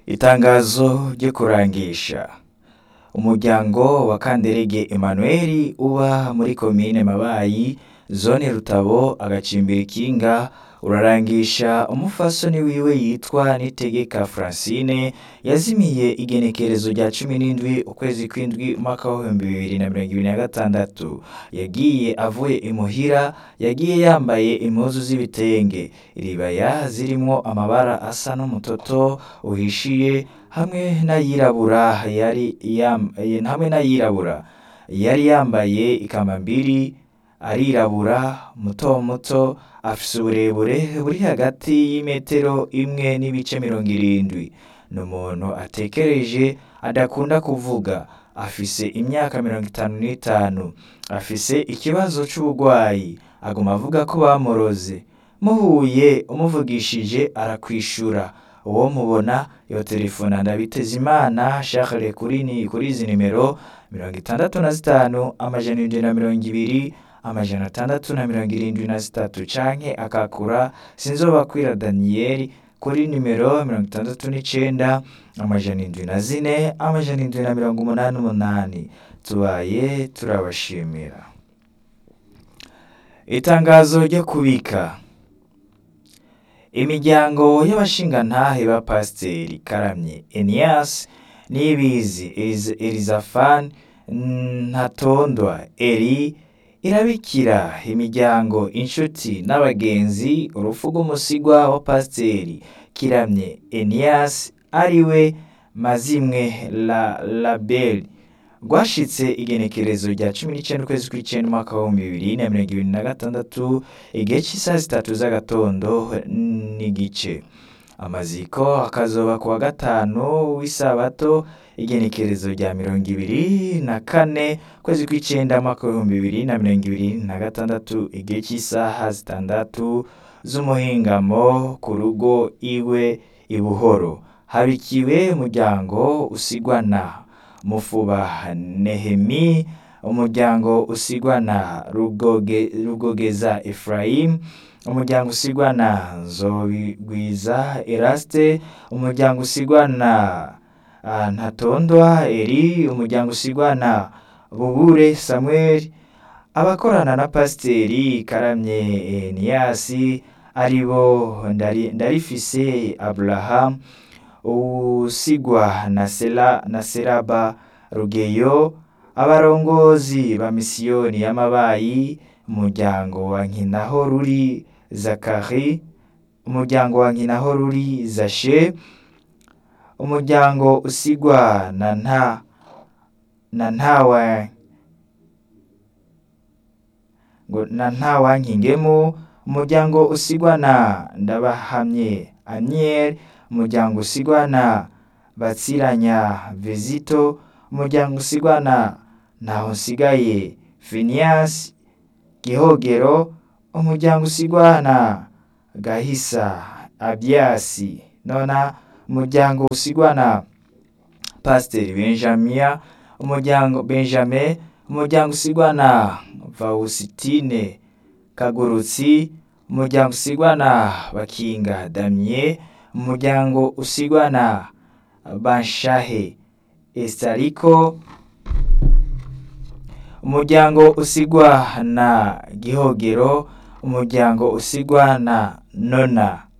Itangazo ryo kurangisha umuryango wa Kanderege Emmanuel uba muri komine Mabayi zone Rutabo agacimbira ikinga urarangisha umufasoni wiwe yitwa Nitegeka Francine yazimiye igenekerezo rya cumi n'indwi ukwezi kw'indwi umwaka w'ibihumbi bibiri na mirongo ibiri na gatandatu yagiye avuye imuhira yagiye yambaye impuzu z'ibitenge iribaya zirimwo amabara asa n'umutoto uhishiye hamwe n'ayirabura yari yam- hamwe n'ayirabura yari yambaye ikambambiri arirabura muto muto afise uburebure buri hagati y'imetero imwe n'ibice mirongo irindwi ni umuntu atekereje adakunda kuvuga afise imyaka mirongo itanu n'itanu afise ikibazo c'uburwayi aguma avuga ko bamuroze muhuye umuvugishije arakwishura uwo mubona yoterefona Ndabitezimana Charles kuri ni kuri izi nimero mirongo itandatu na zitanu amajana indwi na mirongo ibiri amajana atandatu na mirongo irindwi na zitatu canke akakura Sinzobakwira Daniel kuri nimero mirongo itandatu n'icenda amajana indwi na zine amajana indwi na mirongo umunani n'umunani tubaye turabashimira itangazo ryo kubika imiryango y'abashingantahe ba pasiteri karamye enias nibizi Eliz- elizafani ntatondwa eri irabikira imiryango inshuti n'abagenzi urupfu rw'umusigwa wa pasiteri kiramye enias ariwe mazimwe la labeli rwashitse igenekerezo rya cumi n'icenda ukwezi kw'icenda umwaka w'ibihumbi bibiri na mirongo ibiri na gatandatu igihe c'isaha zitatu z'agatondo n'igice amaziko akazoba ku wa gatanu w'isabato igenekerezo rya mirongo ibiri na kane ukwezi kw'icenda umwaka w'ibihumbi bibiri na mirongo ibiri na gatandatu igihe c'isaha zitandatu z'umuhingamo ku rugo iwe i Buhoro habikiwe umuryango usigwa na Mufuba Nehemi umuryango usigwa na Rugoge, Rugogeza Ephraim umuryango usigwa na Nzobigwiza Eraste umuryango usigwa na ah, Ntatondwa Eri umuryango usigwa na Bubure Samuel abakorana na pasiteri Karamye Eniyasi aribo Ndari- Ndarifise Abraham usigwa na Sela na Seraba Rugeyo abarongozi ba misiyoni y'amabayi umuryango wa Nkinaho ruri Zakari umuryango wa Nkinaho ruri Zashe umuryango usigwa na nta na ntawa ngo na ntawankingemu umuryango usigwa na Ndabahamye Aniel umuryango usigwa na Batsiranya Vizito umuryango usigwa na Ntahonsigaye Phineas Gihogero umuryango usigwa na Gahisa Abiasi nona umuryango usigwa na Pasiteri Benjamia umuryango Benjamin umuryango usigwa na Fausitine Kagurutsi umuryango usigwa na Bakinga Damien umuryango usigwa na Banshahe Estariko umuryango usigwa na Gihogero umuryango usigwa na Nona